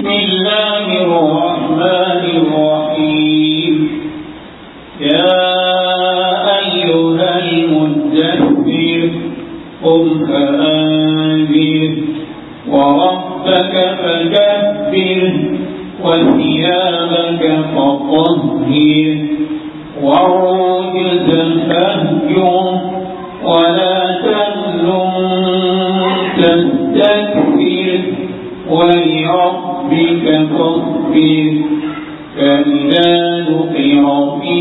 بسم الله الرحمن الرحيم يا أيها المدثر قم فأنذر وربك فكبر وثيابك فطهر والرجز فاهجر ولا تمنن تستكبر ولربك فاصبر فإذا نقر في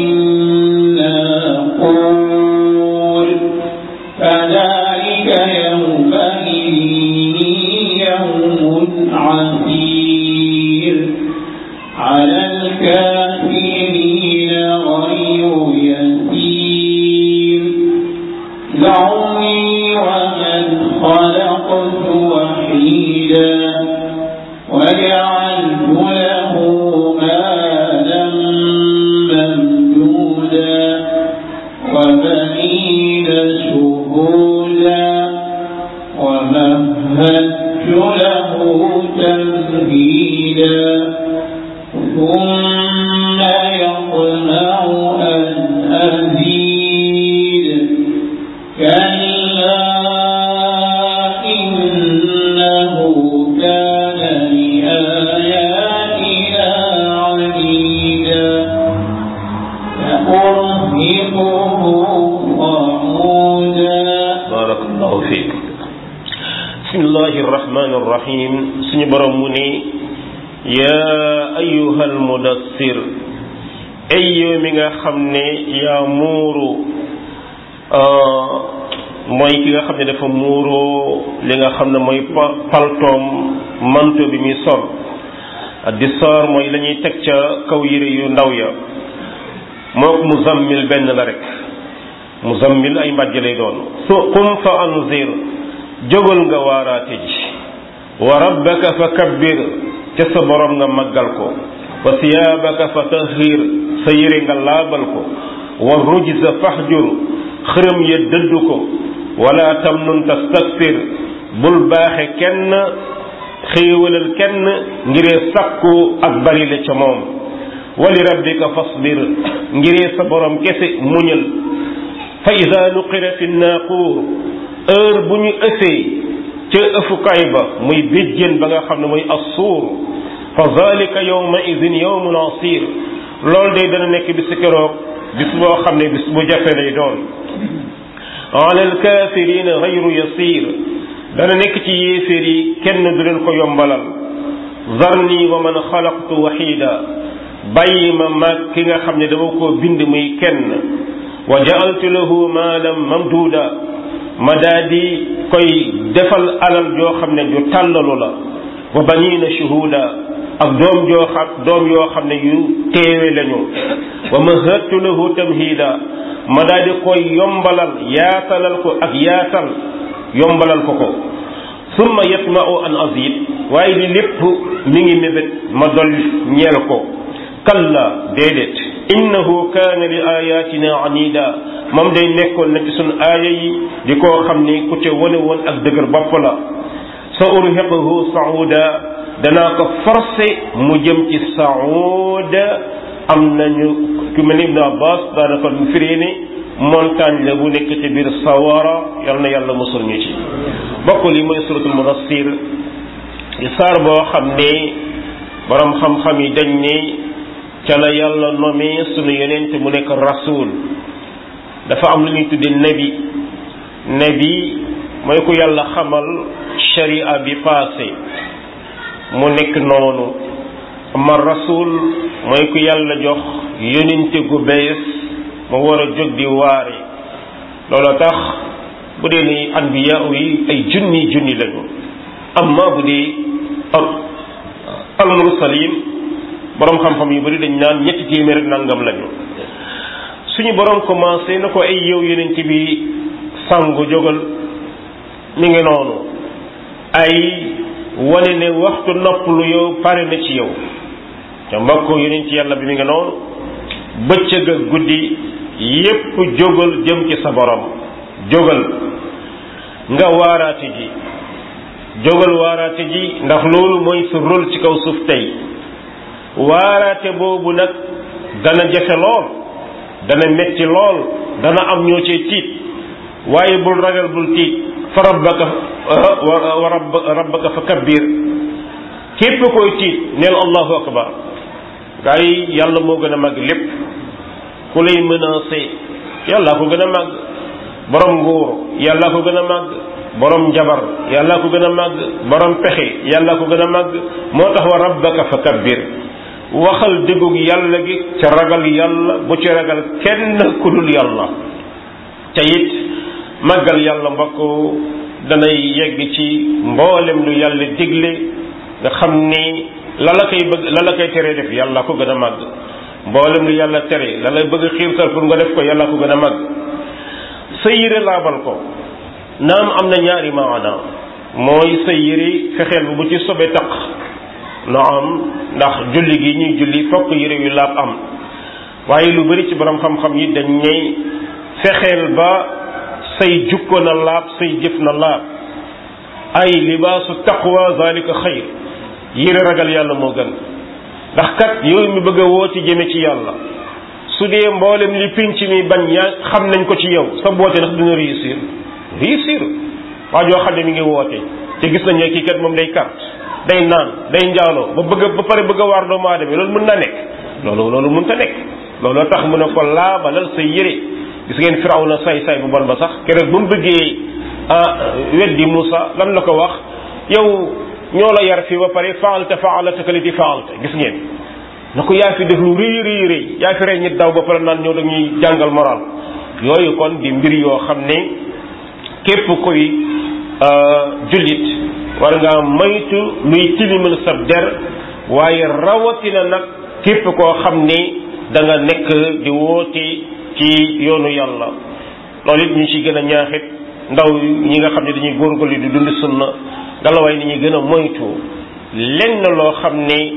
الناقور فذلك يومئذ يوم عسير على الكافرين غير يسير ذرني ومن خلقت وحيدا وجعلت له مالا ممدودا وبنين شهودا ومهدت له تمهيدا ثم يطمع أن أزيد كلا إنه كان لآياتنا عنيدا سأرهقه صعودا بارك الله فيك بسم الله الرحمن الرحيم suñu borom mu ni yaa ayyuhal mudassir ay yow mi nga xam ne yaa muuru mooy ki nga xam ne dafa muuroo li nga xam ne mooy paltoom manto bi muy sol di soor mooy la ñuy teg ca kaw yére yu ndaw ya mook muzammil benn la rek muzammil ay mbàjj lay doon su qum fa anzir jógal nga waaraate ji wa rabbaka fa kabbir ca sa borom nga màggal ko wa siyaabaka fa tahir sa yére nga laabal ko wa rujza fahjur xërëm ya dëdd ko wala tamnun tastakbir bul baaxe kenn xéewalal kenn ngiree sakku ak bari la ca moom wali rabbika fasbir ngiree sa borom kese muñal fa ida nuqira fi naaquur heure bu ñu ësee ca ëfukaay ba muy béjjén ba nga xam ne muy assuur fa zalika yawma idin yawmun asir loolu day dana nekk bis keroog bis boo xam ne bis bu jafe lay doon ala alkafirina gayru yasir dana nekk ci yéeféer yi kenn du leen ko yombalal zarni wa man xalaqtu waxida bàyyi ma maag ki nga xam ne dama koo bind muy kenn wa jaaltu lahu maalam mamduuda ma daa di koy defal alal joo xam ne ju tàllalu la wa banina shuhuda ak doom joo xam doom yoo xam ne yu teewe lañu wa mahattu lahu tamhida ma daa di koy yombalal yaatalal ko ak yaatal yombalal ko ko summa yatma'u an azid waaye li lépp mi ngi mébét ma dol ñeel ko kalla déedéet innahu kaana li ayatina anida moom day nekkoon na ci sunu aaya yi di koo xam ni ku ca wane woon ak dëgër bopp la sa urhiquhu sauda danaa ko forcé mu jëm ci sauda am nañu ku mel ni ibnu abbas daanaka firee ni montagne la bu nekk ci biir sawara yal na yàlla musul ñu ci bokk li mooy suratul mudassir di saar boo xam ne borom xam-xam yi dañ ne ca la yàlla nommé sunu yonent mu nekk rasul dafa am lu ñuy tudde nabi nabi mooy ku yàlla xamal sharia bi passé mu nekk noonu ama rasul mooy ku yàlla jox yonente gu bees mu war a jóg di waare loolu tax bu dee ni anbiya yi ay junni junni lañu amma bu dee al mursalin borom xam-xam yu bari dañ naan ñetti téeméer ak nangam lañu suñu borom commencé na ko ay yow yonent bi sangu jógal mi ngi noonu ay wane ne waxtu noppalu yow pare na ci yow te mbokk yonent yàlla bi mi ngi noonu bëccëg ak guddi yépp jógal jëm ci sa borom jógal nga waaraate ji jógal waaraate ji ndax loolu mooy sa rôle ci kaw suuf tey waaraate boobu nag dana jafe lool dana metti lool dana am ñoo cee tiit waaye bul ragal bul tiit fa rabbaka wa rabb rabbaka fa kabbir képp koy tiit neel allahu akbar gaa yi yàlla moo gën a màgg lépp ku lay menacé yàllaa ko gën a màgg borom nguur yàllaa ko gën a màgg borom jabar yàllaa ko gën a màgg borom pexe yàllaa ko gën a màgg moo tax wa rabbaka fa kabbir waxal dëggug yàlla gi ca ragal yàlla bu ci ragal kenn ku dul yàlla te it màggal yàlla mbokk danay yegg ci mboolem lu yàlla digle nga xam ni la la koy bëgg la la koy tere def yàlla ko gën a màgg mboolem lu yàlla tere la lay bëgg xiirtal pour nga def ko yàlla ko gën a màgg sa yére laabal ko naam am na ñaari maana mooy sa yére fexeel bu ci sobe taq naam ndax julli gi ñuy julli fokk yére yu laab am waaye lu bari ci borom xam-xam yi dañ ñey fexeel ba say jukko na laab say jëf na laab ay libaasu taqwa zalika xayr yére ragal yàlla moo gën ndax kat yow mi bëgg a woo ci jëme ci yàlla su dee mboolem li pinc mi bañ yaa xam nañ ko ci yow sa boote ndax dina réussir réussir waa joo xam ne mi ngi woote te gis nañ ne kii kat moom day carte day naan day njaaloo ba bëgg ba pare bëgg a waar doomu aadama loolu mën na nekk loolu loolu mën ta nekk looloo tax mu ne ko laabalal sa yére gis ngeen firaw na say say bu bon ba sax keroog ba mu bëggee weddi Moussa lan la ko wax yow ñoo la yar fii ba pare faalta faalataka lati faalta gis ngeen na ko yaa fi def lu rëy rëy rëy yaa fi rey nit daw ba pare naan ñoo dañuy jàngal moral yooyu kon di mbir yoo xam ne képp koy jullit war ngaa moytu luy tilimal sa der waaye rawatina nag képp koo xam ne da nga nekk di woote ci yoonu yàlla loolu it ñu ci gën a ñaaxit ndaw ñi nga xam ne dañuy góorgóorlu di dund sunna ngelawaay ni ñuy gën a moytu lenn loo xam ne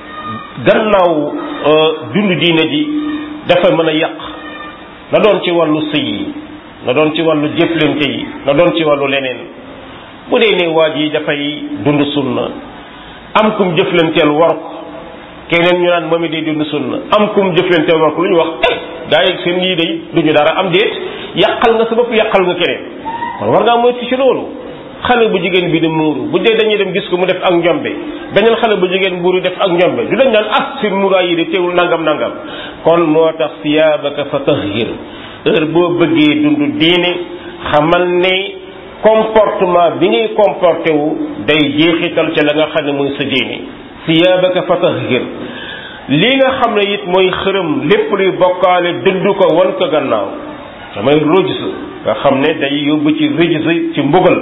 gannaaw dund diine ji dafa mën a yàq na doon ci wàllu sëy yi na doon ci wàllu jëflante yi na doon ci wàllu leneen bu dee ne waa ji dafay dund sunna am kum jëflanteel war ko keneen ñu naan moom it day dund sunna am kum jëflanteel war ko lu ñu wax eh gaa yi seen lii day duñu dara am déet yàqal nga sa bopp yàqal nga keneen kon war ngaa moytu ci loolu xale bu jigéen bi di muuru bu dee dañuy dem gis ko mu def ak njombe beneen xale bu jigéen buuru def ak njombe du dañ naan ah seen muuraay yi de teewul nangam nangam kon moo tax siyaabaka fa tahhir heure boo bëggee dund diine xamal ne comportement bi ngay comporté wu day jeexital ca la nga xam ne mooy sa diine siyaabaka fa tahhir li nga xam ne it mooy xërëm lépp luy bokkaale dëdd ko wan ko gannaaw damay rojs nga xam ne day yóbbu ci rëjs ci mbugal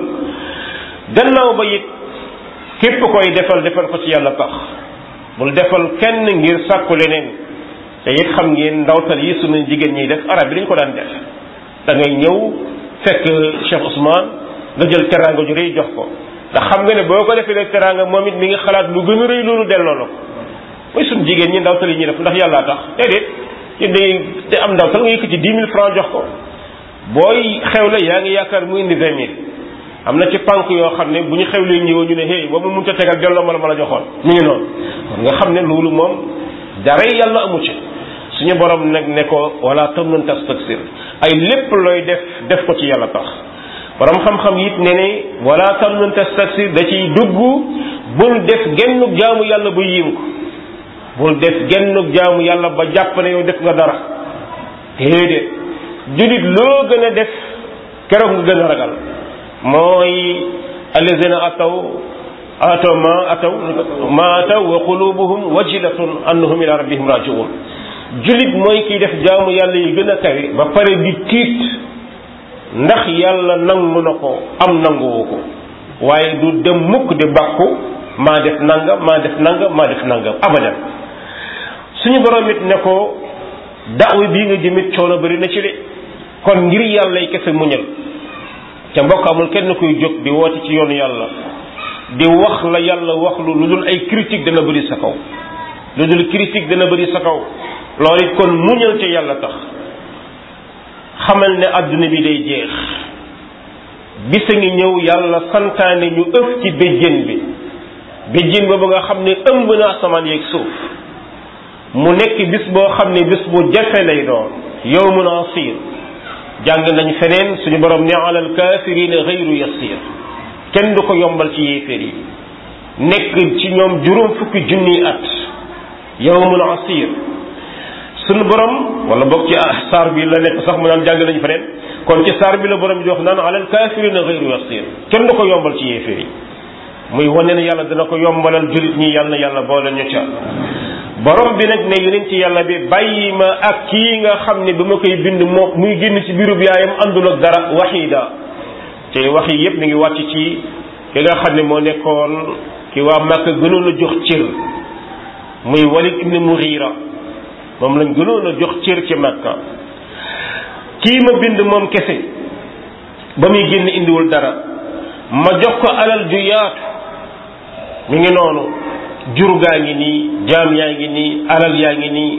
gannaaw ba it képp koy defal defal ko ci yàlla tax bul defal kenn ngir sàkku leneen te it xam ngeen ndawtal yi sunu jigéen ñiy def arab yi dañ ko daan def da ngay ñëw fekk Cheikh Ousmane nga jël teraanga ju rëy jox ko ndax xam nga ne boo ko defee rek teraanga moom it mi ngi xalaat lu gën a rëy loolu delloo la ko mooy sunu jigéen ñi ndawtal yi ñuy def ndax yàllaa tax déedéet yéen day te am ndawtal nga yëkkati dix mille francs jox ko booy xewle yaa ngi yaakaar mu indi vingt mille am na ci pank yoo xam ne bu ñu xewlee ñëwoo ñu ne hey boobu mënut a tegal delloo ma la ma la joxoon ñu ngi noonu kon nga xam ne loolu moom dara yàlla amu ci suñu borom nag ne ko wala tamnun tastaksir ay lépp looy def def ko ci yàlla tax borom xam-xam it ne ne wala tamnun tastaksir da ciy dugg bul def gennug jaamu yàlla ba yiim ko bul def gennug jaamu yàlla ba jàpp ne yow def nga dara déedéet julit loo gën a def keroog nga gën a ragal mooy allazina ataw ataw ma ataw ma ataw wa qulubuhum wajilatun annahum ila rabbihim rajiun julit mooy kiy def jaamu yàlla yi gën a kawe ba pare di tiit ndax yàlla nangu na ko am nanguwu ko waaye du dem mukk di bàkku maa def nangam maa def nangam maa def nangam abadan suñu borom it ne ko daaw bii nga jëmit coono bari na ci de kon ngir yàlla yi kese muñal ca mbokk amul kenn kuy jóg di woote ci yoonu yàlla di wax la yàlla wax lu lu dul ay critique dana bëri sa kaw lu dul critique dana bëri sa kaw loolu it kon muñal ca yàlla tax xamal ne adduna bi day jeex bisa ngi ñëw yàlla santaane ñu ëf ci béjjén bi béjjén boobu nga xam ne ëmb na asamaan yeeg suuf mu nekk bis boo xam ne bis bu jafe lay doon yawmun asir jàng nañ feneen suñu borom ne alal kaafirina gayru yasir kenn du ko yombal ci yéeféer yi nekk ci ñoom juróom fukki junniy at yawmun asir suñu borom wala boog ci saar bi la nekk sax mu naan jàng nañ feneen kon ci saar bi la borom di wax naan alal kaafirina gayru yasir kenn du ko yombal ci yéeféer yi muy wane ne yàlla dina ko yombalal jullit ñi yàlla na yàlla boole ñu ca borom bi nag ne yonent yàlla bi bàyyi ma ak kii nga xam ne ba ma koy bind moo muy génn ci biirub yaayam àndul ak dara waxiida te wax yi yépp mi ngi wàcc ci ki nga xam ne moo nekkoon ki waa Màkka gënoon a jox cër muy Walid ibn Mughira moom lañ gënoon a jox cër ci Màkka kii ma bind moom kese ba muy génn indiwul dara ma jox ko alal ju yaatu mi ngi noonu jur gaa ngi nii jaam yaa ngi nii alal yaa ngi nii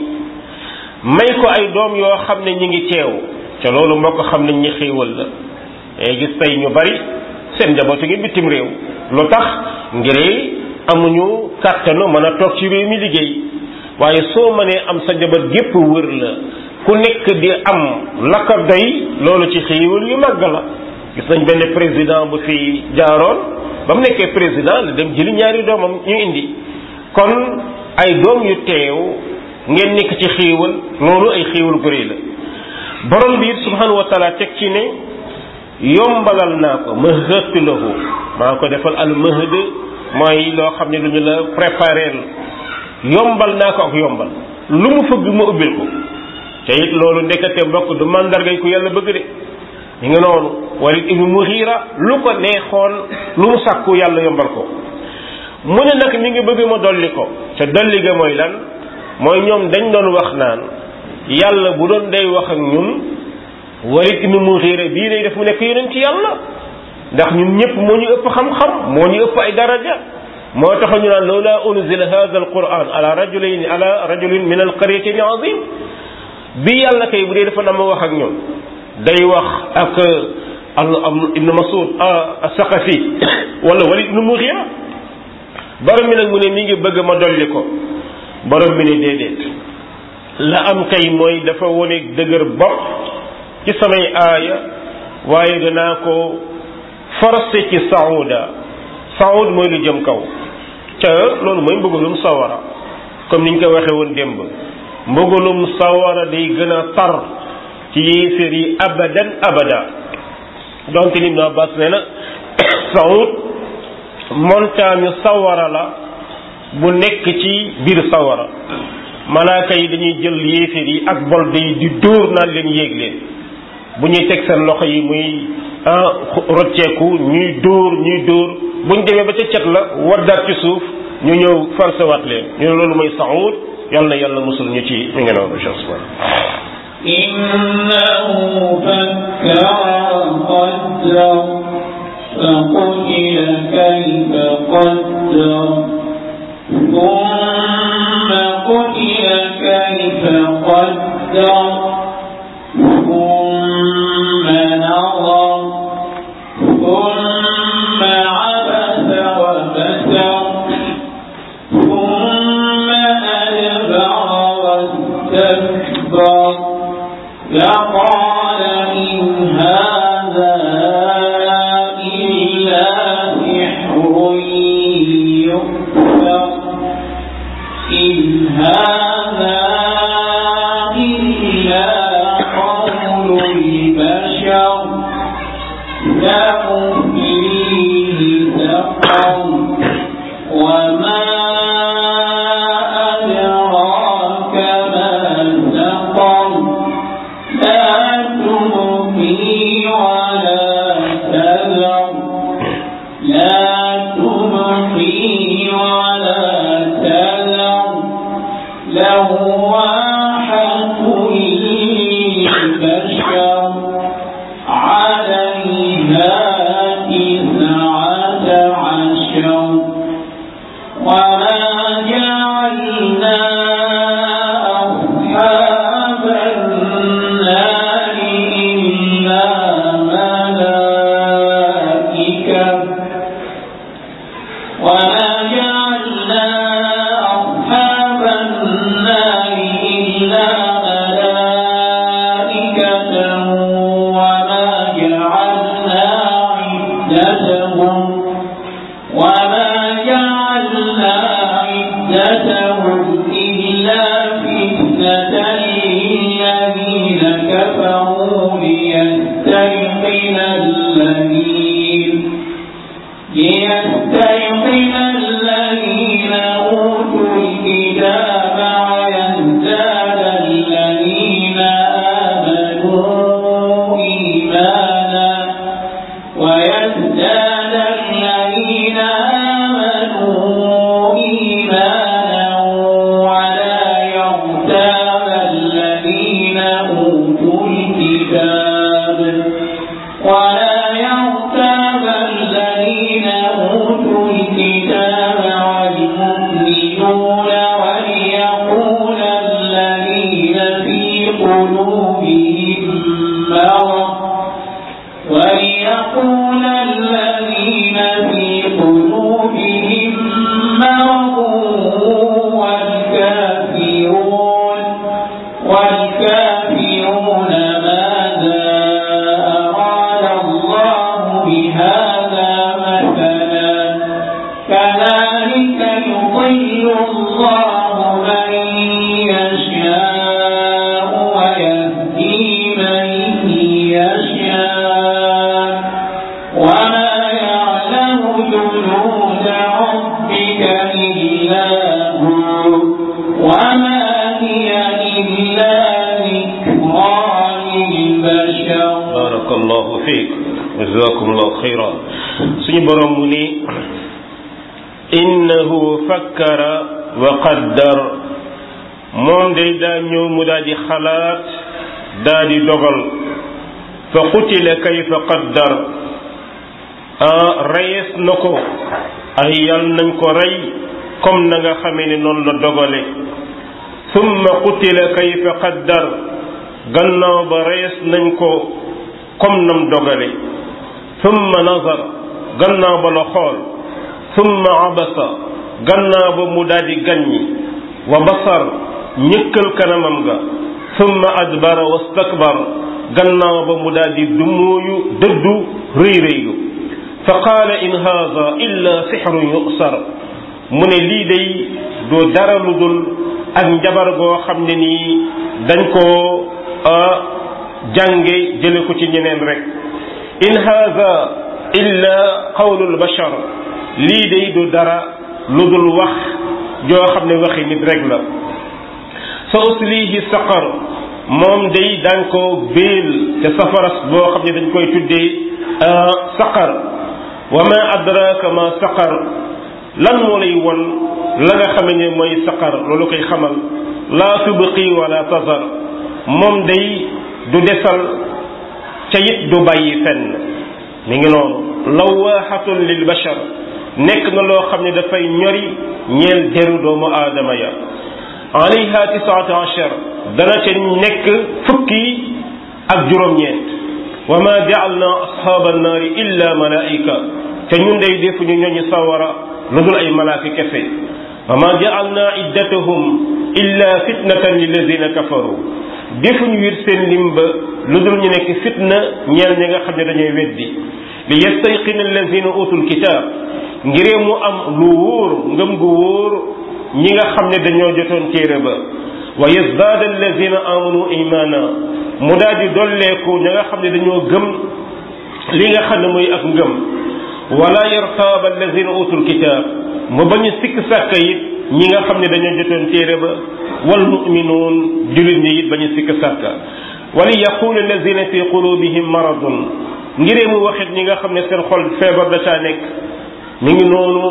may ko ay doom yoo xam ne ñi ngi teew te loolu moo ko xam ne ñi xéewal la day gis tey ñu bari seen njabootu ngi bitim réew lu tax ngir amuñu kàttanu mën a toog ci réew mi liggéey waaye soo mënee am sa njaboot gépp wër la ku nekk di am la ko doy loolu ci xéewal yu màgg la gis nañ benn président bu fi jaaroon ba mu nekkee président la dem jëli ñaari doomam ñu indi kon ay doom yu teew ngeen nekk ci xéewal loolu ay xéewal gu rëy la borom bi it subhanahu wa taala teg ci ne yombalal naa ko mahëtt lahu maa ko defal al mahd mooy loo xam ne lu ñu la préparé yombal naa ko ak yombal lu mu fëgg ma ubbil ko te it loolu ndekete mbokk du mandargay ku yàlla bëgg de ñu ngi noonu Walid ibnu Mughira lu ko neexoon lu mu sàkku yàlla yombal ko mu ne nag mi ngi bëgg ma dolli ko te dolli ga mooy lan mooy ñoom dañ doon wax naan yàlla bu doon day wax ak ñun Walid ibnu Mughira bii lay def mu nekk yonent ci yàlla ndax ñun ñëpp moo ñu ëpp xam-xam moo ñu ëpp ay daraja moo tax ñu naan lawla unzila hadha alquran ala rajulayn ala rajulin min alqaryatayn azim bi yàlla kay bu dee dafa na ma wax ak ñun day wax ak al ibnu Mas'ud as-Saqafi wala Walid ibnu Mughira borom bi nag mu ne mi ngi bëgg ma dolli ko borom bi ne déedéet la am kay mooy dafa wone dëgër bopp ci samay aaya waaye danaa ko forcé ci saouda saoud mooy lu jëm kaw te loolu mooy mbëggalum sawara comme niñ ko waxee woon démb mbëggalum sawara day gën a tar ci yéeféer yi abadan abada donte lim na Abbas nee na saoud montagne sawara la bu nekk ci biir sawara malaaka yi dañuy jël yéeféer yi ak bolde yi di dóor naan leen yéeg leen bu ñuy teg seen loxo yi muy rocceeku ñuy dóor ñuy dóor buñ demee ba ca cet la waddaat ci suuf ñu ñëw farsewaat leen ñu ne loolu mooy saxuut yàlla na yàlla musul ñu ci mi ngi noonu إنه فكر وقدر فقتل كيف قدر ثم قتل كيف قدر ثم نظر ثم عبس وبسر ثم أدبر واستكبر لقال إن هذا إلا سحر يؤثر إن هذا إلا قول البشر سأصليه سقر وما أدراك ما سقر لا تبقي ولا تذر لا تبقي ولا تذر لواحة للبشر عليها تسعة عشر وما جعلنا أصحاب النار إلا عدتهم إلا فتنة للذين كفروا ليستيقن الذين ليستيقن الذين أوتوا الكتاب ويزداد الذين آمنوا إيمانا ويزداد الذين آمنوا إيمانا ولا يرتاب الذين أوتوا الكتاب ولا يرتاب الذين أوتوا الكتاب والمؤمنون وليقول الذين في قلوبهم مرض وليقول الذين في قلوبهم مرض والكافرون والكافرون ماذا أراد الله بهذا مثلا كذلك يضل الله من يشاء ويهدي من يشاء وما يعلم جنود ربك إلا هو وما هي إلا ذكرى للبشر barakallahu fiik jazakumullahu xayra suñu borom mu ni innahu fakkara wa qaddar moom day daa ñëw mu daal di xalaat daal di dogal fa qutila kayfa qaddar ah reyees na ko ay yal nañ ko rey comme na nga xamee ne noonu la dogale summa qutila kayfa qaddar gannaaw ba rees nañ ko comme nam dogale summa nazar gannaaw ba la xool summa abasa gannaaw ba mu daldi gàññi wa basar ñëkkal kanamam ga summa adbara wastakbar gannaaw ba mu daldi dumóoyu dëddu rëy rëylu fa qaala in haada illa sixrun yusar mu ne lii day doo dara lu dul ak njabar goo xam ne nii dañ koo jànge jële ko ci ñeneen rek in haada illa qawlul bashar lii day du dara lu dul wax joo xam ne waxi nit rek la sa uslihi saqar moom day daan ko béel te safaras boo xam ne dañ koy tuddee saqar wa ma adraka ma saqar lan moo lay won la nga xame ne mooy saqar loolu koy xamal laa tubqi wala tazar moom day du desal ca it du bàyyi fenn mi ngi noonu lawaaxatun lil bashar nekk na loo xam ne dafay ñori ñeel deru doomu aadama ya alayha tisaata achar dana ca nekk fukki ak juróom-ñeent wa ma jaalna ashaaba annaari illa malaika te ñun day defuñu ñooñu sawara lu dul ay malaaka kese wa ma jaalna iddatahum illa fitnatan lilladina kafaru defuñu wir seen limba lu dul ñu nekk fitna ñeel ñi nga xam ne dañuy weddi li yastayqina alladina utul kitaab ngiree mu am lu wóor ngëm gu wóor ñi nga xam ne dañoo jotoon téere ba wa yazdaada alladina amanu imana mu daal di dolleeku ña nga xam ne dañoo gëm li nga xam ne mooy ak ngëm wala yartaaba alladina utul kitaab mu bañu sikk sàkka it ñi nga xam ne dañoo jotoon téere ba wal muminuun jullit ñi it bañu sikk sàkka wali yaqulu alladina fi qulubihim maradun ngiree mu waxit ñi nga xam ne seen xol feebar da caa nekk mi ngi noonu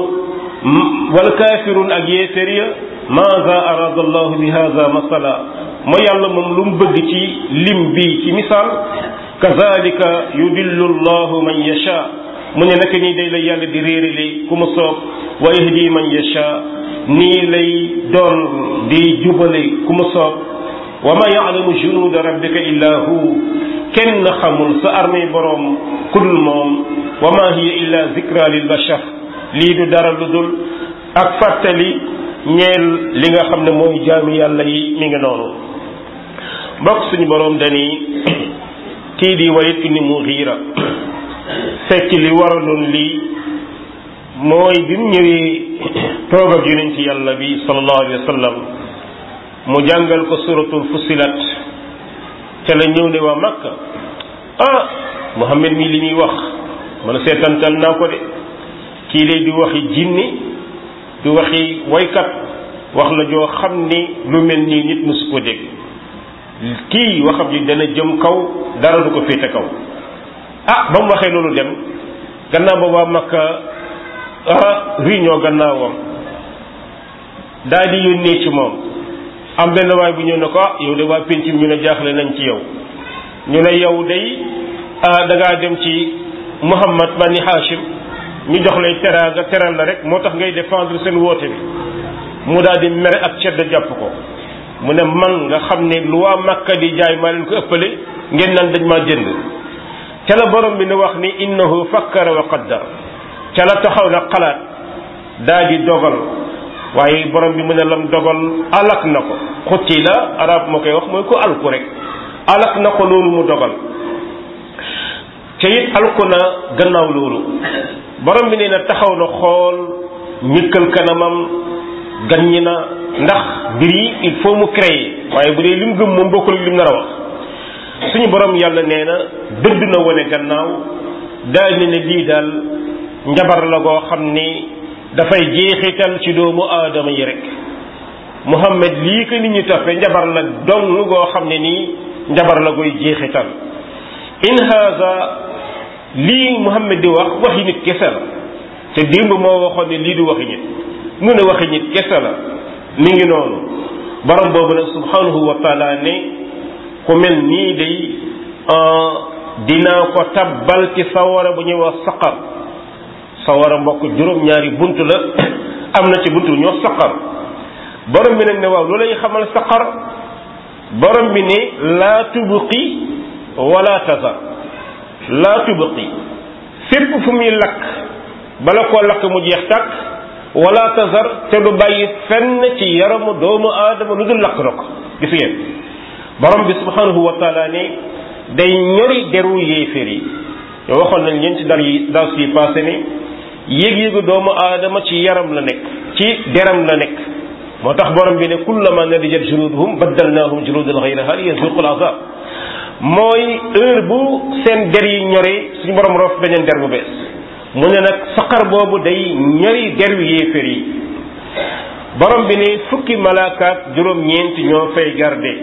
wal kafirun ak yéefér ya maza arada allahu bi hada masala moo yàlla moom lu mu bëgg ci lim bi ci misaal kazalika yudillu allahu man yasha mu ne naka nii day la yàlla di réerale ku mu soob wa yahdi man yasha nii lay doon di jubale ku mu soob wa ma yaalamu junuuda rabbika illa hu kenn xamul sa armée boroom kudul moom wa ma hiya illa zikra lil bashar lii du dara lu dul ak fàttali ñeel li nga xam ne mooy jaami yàlla yi mi ngi noonu mbokk suñu boroom dani kii di Walid ibn Mughira fekk li waraloon lii mooy bi mu ñëwee toog ak yonent yàlla bi sallallahu alayhi wa sallam mu jàngal ko suratul fusilat ca la ñëw ne waa Makka ah Muhammad mi li muy wax man seetantal naa ko de kii lay di waxi jinni di waxi waykat wax la joo xam ni lu mel nii nit musu ko dégg kii waxam ji dana jëm kaw dara du ko féete kaw ah ba mu waxee loolu dem gannaaw ba waa Makka ah réunion gannaawam daal di yónnee ci moom am benn waay bu ñëw ne ko ah yow de waa penc ñu ne jaaxle nañ ci yow ñu ne yow day ah da ngaa dem ci Muhammad bani Hashim ñu jox lay teraanga teral la rek moo tax ngay défendre seen woote bi mu daal di mere ak cedd jàpp ko mu ne man nga xam ne lu waa Makka di jaay maa leen ko ëppale ngeen naan dañ maa jënd ca la borom bi ne wax ni innahu fakkara wa qaddar ca la taxaw na xalaat daa di dogal waaye borom bi mu ne lam dogal alak na ko xutti la arab moo koy wax mooy ko alku rek alak na ko loolu mu dogal ca it alku na gannaaw loolu borom bi nee na taxaw na xool ñëkkal kanamam gaññi na ndax mbir yi il faut mu créer waaye bu dee lim gëm moom bokkul lim nar a wax suñu borom yàlla nee na dëdd na wane gannaaw daal ne ne lii daal njabar la goo xam ni dafay jeexital ci doomu aadama yi rek Muhammad lii ko nit ñi toppee njabar la dong goo xam ne nii njabar la koy jeexital in haza lii Muhammad di wax waxi nit kese la te démb moo waxoon ne lii du waxi nit mu ne waxi nit kese la mi ngi noonu borom boobu nag subhanahu wa taala ne ku mel nii day dinaa ko tabbal ci sawara bu ñuy wax saqar sawara mbokk juróom-ñaari bunt la am na ci bunt bu ñuy wax saqar borom bi nag ne waaw lu lay xamal saqar borom bi ne laa tubqi wala tazar laa tubqi fépp fu muy lakk bala koo lakk mu jeex tàkk wala tazar te du bàyyi fenn ci yaramu doomu aadama lu dul lakk na ko gis ngeen borom bi subhanahu wa taala ne day ñori deru yéeféer yi yow waxoon nañ leen ci dar yi das yi passé ne yéeg-yéegu doomu aadama ci yaram la nekk ci deram la nekk moo tax borom bi ne kullama nadijat juluduhum baddalnahum juludan ghayraha liyazuqul azab mooy heure bu seen der yi ñoree suñu borom roof beneen der bu bees mu ne nag saqar boobu day ñori deru yéeféer yi borom bi ne fukki malaakaat juróom-ñeent ñoo fay garde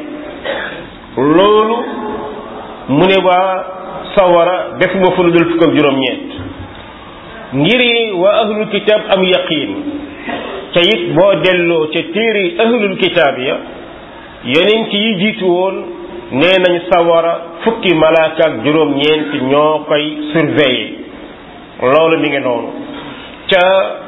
loolu mu ne waa sawara def ma fa lu dul fukk ak juróom-ñeent ngir waa ahlul kitaab am yaqiin ca it boo delloo ca téere ahlul kitaab ya yonent yi jiitu woon nee nañ sawara fukki malaaka ak juróom-ñeent ñoo koy surveiller loolu mi ngi noonu ca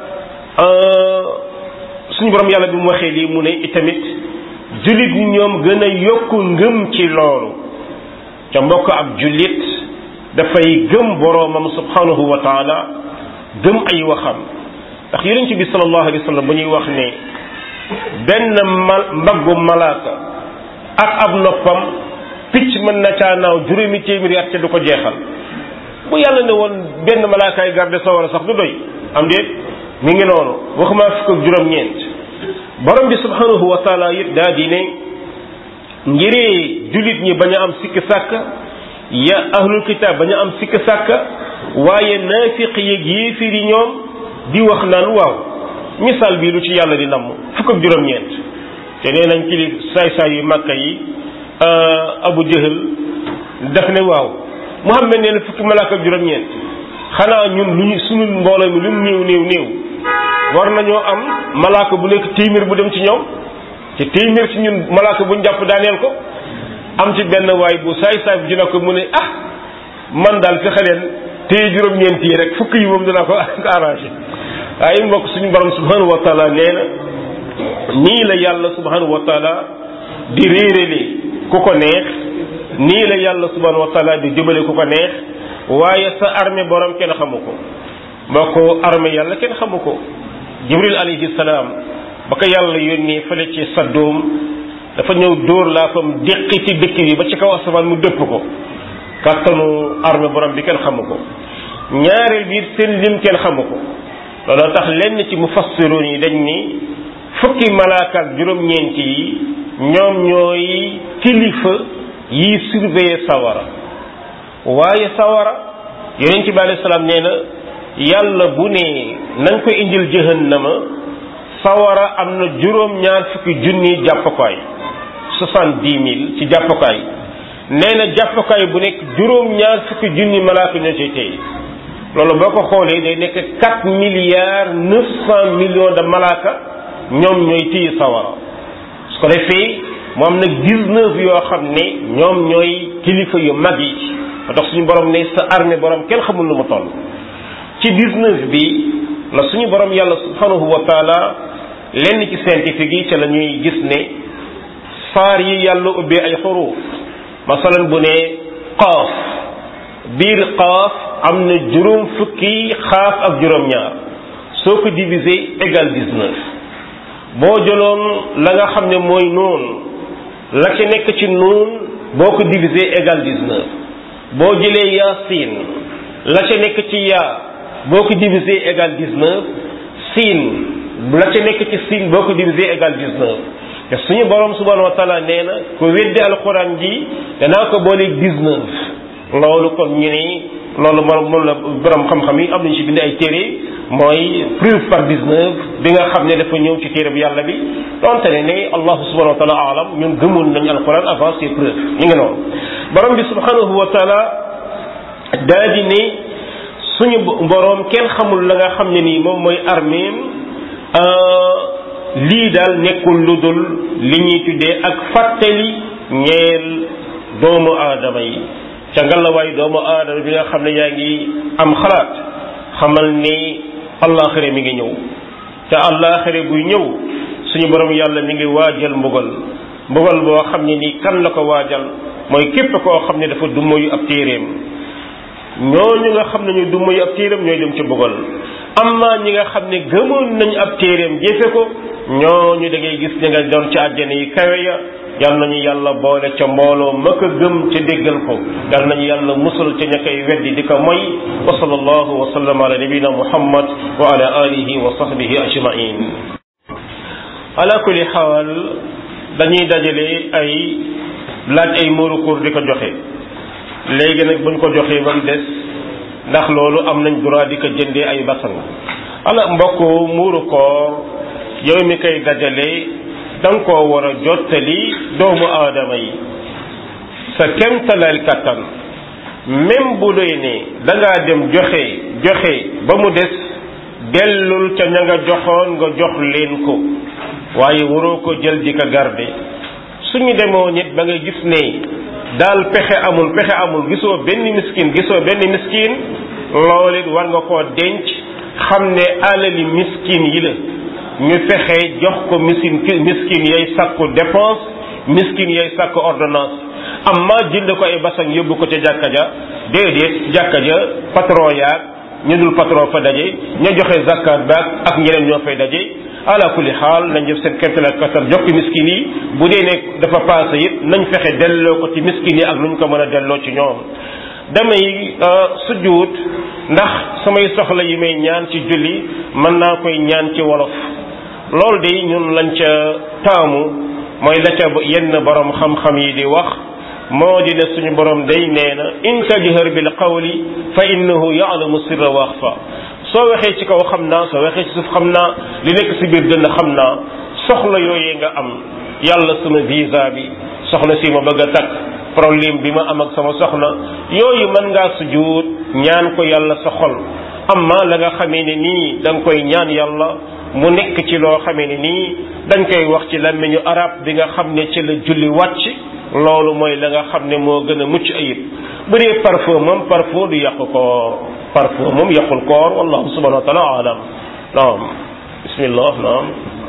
suñu borom yàlla bi mu waxee lii mu ne itamit jullit ñoom gën a yokku ngëm ci loolu ca mbokk ab jullit dafay gëm boroomam subhanahu wa taala gëm ay waxam ndax yonent bi sallallahu alayhi wa sallam bu ñuy wax ne benn mal mbaggu malaaka ak ab noppam picc mën na caa naaw juróomi téeméeri at te du ko jeexal bu yàlla ne woon benn malaakaay garde sawara sax du doy am déet mi ngi noonu waxuma fukk ak juróom-ñeent borom bi subhanahu wa taala it daa di ne ngiree jullit ñi bañ a am sikk sàkk ya ahlul kitaab bañ a am sikk sàkk waaye naafiq yeeg yéefir yi ñoom di wax naan waaw misaal bii lu ci yàlla di namm fukk ak juróom-ñeent te nee nañ kilif saay-saay yu màkka yi abu jëhal daf ne waaw muhammad nee na fukki malaaka ak juróom-ñeent xanaa ñun lu ñu sunu mbooloo mi lu mu néew néew néew war nañoo am malaaka bu nekk téeméer bu dem ci ñoom te téeméer ci ñun malaaka bu ñu jàpp daaneel ko am ci benn waay bu saay-saay bu dina ko mu ne ah man daal fexe leen téye juróom-ñeent yi rek fukk yi moom dinaa ko arrangé waaye mbokk suñu borom subhanahu wa taala nee na nii la yàlla subhanahu wa taala di réerale ku ko neex nii la yàlla subhanahu wa taala di jëbale ku ko neex waaye sa armée borom kenn xamu ko mbokk armée yàlla kenn xamu ko jibril alayhi salaam ba ko yàlla yónnee fële ci saddoom dafa ñëw dóor laa fam déqi ci dëkk bi ba ci kaw asamaan mu dëpp ko kàttanu armée borom bi kenn xamu ko ñaareel bi seen lim kenn xamu ko looloo tax lenn ci mufassiroon yi dañ ni fukki malaaka ak juróom-ñeent yi ñoom ñooy kilifa yi surveiller sawara waaye sawara yonent bi alayhi salaam nee na yàlla bu ne nañ ko indil jahannama sawara am na juróom-ñaar fukki junni jàppukaay soixante-dix mille ci jàppukaay nee na jàppukaay bu nekk juróom-ñaar fukki junni malaaka ñoo ciy tey loolu boo ko xoolee day nekk quatre milliards neuf cent millions de malaaka ñoom ñooy téye sawara su ko defee mu am nag dix-neuf yoo xam ne ñoom ñooy kilifa yu mag yi ba tax suñu borom ne sa armée borom kenn xamul lu mu toll ci dix-neuf bi la suñu borom yàlla subhanahu wa taala lenn ci scientifique yi ca la ñuy gis ne saar yi yàlla ubbee ay xuruuf masalan bu ne qaaf biir qaaf am na juróom fukki xaaf ak juróom-ñaar soo ko diviser égal dix-neuf boo jëloon la nga xam ne mooy noon la ca nekk ci noon boo ko diviser égal dix-neuf boo jëlee yaasin la ca nekk ci yaa boo ko diviser égal dix-neuf siin la ca nekk ci siin boo ko diviser égal dix-neuf te suñu borom subhanahu wa taala nee na ko weddi alxuraan ji danaa ko booleeg dix-neuf loolu kon ñu ne loolu moom moom la borom xam-xam yi am nañu ci bind ay téere mooy preuve par dix-neuf bi nga xam ne dafa ñëw ci téere bi yàlla bi donte ne ne allahu subhanahu wa taala alam ñun gëmoon nañu alxuraan avant ces preuves ñu ngi noonu borom bi subhanahu wa taala daa di ne suñu boroom kenn xamul la nga xam ne nii moom mooy arméem lii daal nekkul lu dul li ñuy tuddee ak fàttali ñeel doomu aadama yi ca ngalawaay doomu aadama bi nga xam ne yaa ngi am xalaat xamal ni allaaxira mi ngi ñëw te allaaxira buy ñëw suñu borom yàlla mi ngi waajal mbugal mbugal boo xam ne nii kan la ko waajal mooy képp koo xam ne dafa dummoyu ab téeréem ñooñu nga xam ne ñu dummoyu ab téeréem ñooy dem ci mbugal amma ñi nga xam ne gëmoon nañu ab téeréem jëfe ko ñooñu da ngay gis ñi nga doon ci àjjana yi kawe ya yal nañu yàlla boole ca mbooloo ma ko gëm ca déggal ko yal nañu yàlla musal ca ña koy weddi di ko moy wa sallallahu wa sallam ala nabina muhammad wa ala alihi wa sahbihi ajmain ala kulli xaal dañuy dajale ay laaj ay murukur di ko joxe léegi nag buñ ko joxee ba mu des ndax loolu am nañ droit di ko jëndee ay basang ala mbokk muuru koor yow mi koy dajale da nga koo war a jottali doomu aadama yi sa kemtalal kattan même bu doy ne da ngaa dem joxe joxe ba mu des dellul ca ña nga joxoon nga jox leen ko waaye waroo ko jël di ko garde suñu demoo nit ba nga gis ne daal pexe amul pexe amul gisoo benn miskin gisoo benn miskin loolu it war nga koo denc xam ne alali miskin yi la ñu fexe jox ko miskin miskin yay sàkku dépense miskin yay sàkku ordonnance amma jënd ko ay basang yóbbu ko ca jàkka ja déedéet jàkka ja patron yaag ñu dul patron fa daje ña joxe zakat baag ak ñeneen ñoo fay daje ala kulli xaal nañ def seen kemtalaat kattan jox ko miskin yi bu dee ne dafa paase it nañ fexe delloo ko ci miskin yi ak lu ñu ko mën a delloo ci ñoom damay sujjuut ndax samay soxla yi may ñaan ci julli mën naa koy ñaan ci wolof loolu de ñun lañ ca taamu mooy la ca yenn borom xam-xam yi di wax moo di ne suñu borom day nee na in tajhar bil qawli fa innahu ya'lamu sirra wa axfa soo waxee ci kaw xam naa soo waxee ci suuf xam naa li nekk si biir dënn xam naa soxla yooyee nga am yàlla sama visa bi soxna si ma bëgg a takk problème bi ma am ak sama soxna yooyu mën ngaa sujjuut ñaan ko yàlla sa xol amma la nga xamee ne nii da nga koy ñaan yàlla mu nekk ci loo xamee ne nii dañ koy wax ci làmmiñu arab bi nga xam ne ci la julli wàcc loolu mooy la nga xam ne moo gën a mucc ayib bu dee parfum moom parfum du yàqu koor parfum moom yàqul koor wallahu subhanahu wa taala alam naam bismillah naam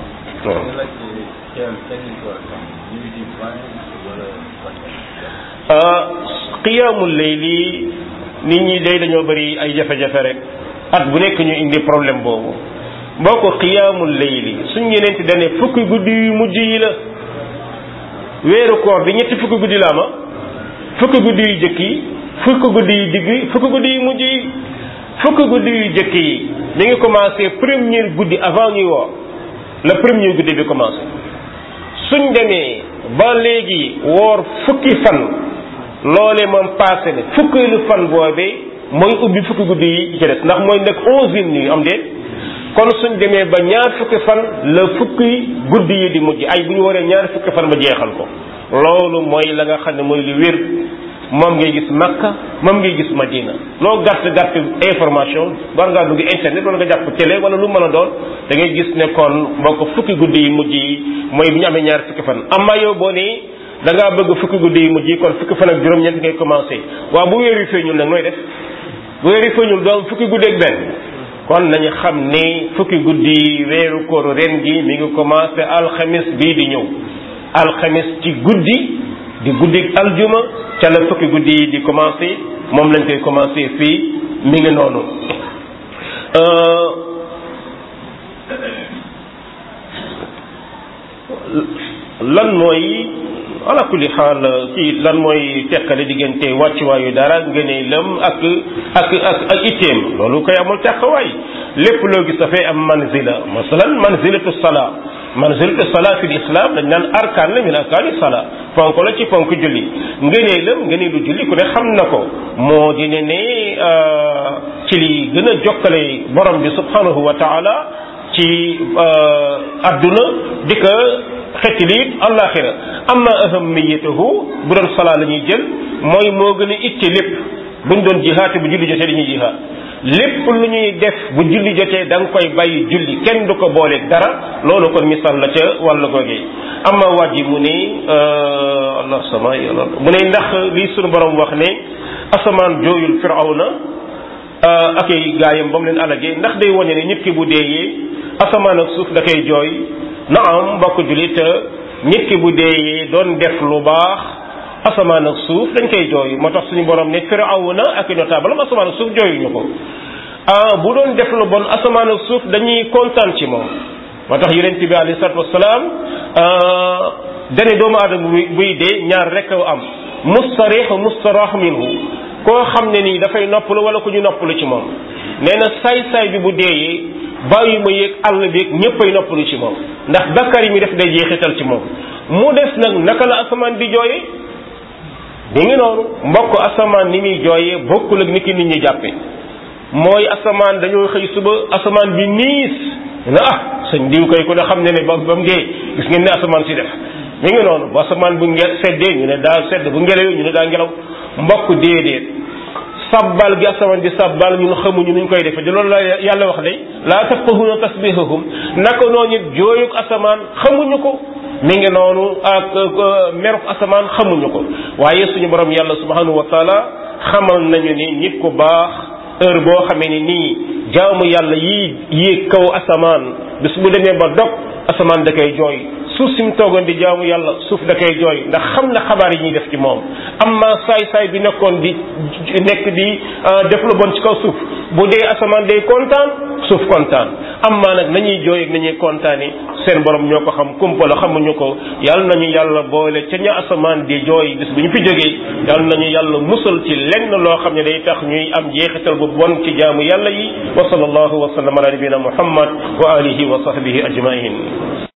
qiyaamul layli nit ñi day dañoo bëri ay jafe-jafe rek at bu nekk ñu indi problème boobu boo ko qiyaamul layli suñ ñeneenti dane fukki guddi yu mujj yi la weeru koor bi ñetti fukki guddi la ama fukki guddi yu jëkk yi fukki guddi yu digg fukki guddi yu mujj yi fukki guddi yu jëkk yi mi ngi commencé premier guddi avant ñuy woor le premier guddi bi commencé suñ demee ba léegi woor fukki fan loolee moom passé na fukkeelu fan boobee mooy ubbi fukki guddi yi ci des ndax mooy nekk onzième nuit am déet kon suñ demee ba ñaar fukki fan la fukki guddi yi di mujj ay bu ñu waree ñaar fukki fan ba jeexal ko loolu mooy la nga xam ne mooy lu wér moom ngay gis Makka moom ngay gis Madina loo gàtt gàtt information war ngaa dugg internet wala nga jàpp télé wala lu mën a doon da ngay gis ne kon boo ko fukki guddi yi mujj yi mooy bu ñu amee ñaar fukki fan amma yow boo nii da ngaa bëgg fukki guddi yi mujj yi kon fukki fan ak juróom-ñeent ngay commencé waaw bu weer wi feeñul nag nooy def bu weer wi feeñul doom fukki guddi ak benn kon nañu xam ni fukki guddi weeru kóoru ren gi mi ngi commencé alxamis bii di ñëw alxamis ci guddi di guddi aljuma ca la fukki guddi yi di commencé moom lañ koy commencé fii mi ngi noonu lan mooy ala kulli xaal ci lan mooy teqale diggante wàccuwaayu dara ngëneelam ak ak ak ak itteem loolu koy amul teqawaay lépp loo gis dafay am manzila masalan manzilatu sala manzilatu sala fi islam dañ naan arkaan la min arkaani sala ponk la ci ponk julli ngëneelam ngëneelu julli ku ne xam na ko moo di ne ne ci li gën a jokkale borom bi subhanahu wa taala ci adduna di ko xetti liit àllaaxira amma ahamiyatuhu bu doon salaa la ñuy jël mooy moo gën a itte lépp buñ doon jihaate bu julli jotee dañuy jihaat lépp lu ñuy def bu julli jotee da nga koy bàyyi julli kenn du ko booleeg dara loolu kon misaal la ca wàllu googee amma waaj yi mu ne allah sama mu ne ndax lii sunu borom wax ne asamaan jooyul firawna ak ay gaayam ba mu leen alagee ndax day wane ne nit ki bu deeyee asamaan ak suuf da koy jooy naam mbokk jullit nit ki bu deeyee doon def lu baax asamaan ak suuf dañ koy jooy moo tax suñu borom ne firawna ak i notable am asamaan ak suuf jooyuñu ko ah bu doon def lu bon asamaan ak suuf dañuy kontaan ci moom moo tax yonent bi alayhi salaatu wasalaam dane doomu aadama buy dee ñaar rek am mustarix mustarah minhu koo xam ne nii dafay noppalu wala ku ñu noppalu ci moom nee na saay-saay bi bu deeyee bàyyi ma yéeg àll bi yéeg ñëppay noppalu ci moom ndax bakkar yi mi def day jeexital ci moom mu des nag naka la asamaan di jooyee mi ngi noonu mbokk asamaan ni muy jooyee bokkul ak ni ki nit ñi jàppe mooy asamaan dañoo xëy suba asamaan bi niis na ah sëñ diw koy ku ne xam ne ne ba ba mu dee gis ngeen ne asamaan si def mi ngi noonu bu asamaan bu nge seddee ñu ne daa sedd bu ngelawee ñu ne daa ngelaw mbokk déedéet sabbal gi asamaan di sabbal ñun xamuñu nuñ koy defee di loolu la yàlla wax de laa tafqahuna tasbihahum naka noonu it jooyuk asamaan xamuñu ko mi ngi noonu ak meruk asamaan xamuñu ko waaye suñu borom yàlla subhanahu wa taala xamal nañu ni nit ku baax heure boo xamee ni nii jaamu yàlla yi yéeg kaw asamaan bis bu demee ba dog asamaan da koy jooy suuf si mu toogoon di jaamu yàlla suuf da koy jooy ndax xam na xabaar yi ñuy def ci moom amma saay-saay bi nekkoon di nekk di def lu bon ci kaw suuf bu dee asamaan day kontaan suuf kontaan amma nag nañuy jooy ak nañuy kontaani seen borom ñoo ko xam kumpa la xamuñu ko yàlla nañu yàlla boole ca ña asamaan di jooy bis bu ñu fi jógee yàlla nañu yàlla musal ci lenn loo xam ne day tax ñuy am jeexital bu bon ci jaamu yàlla yi wa sallallahu wa sallam ala nabina muhammad wa alihi wa sahbihi ajmain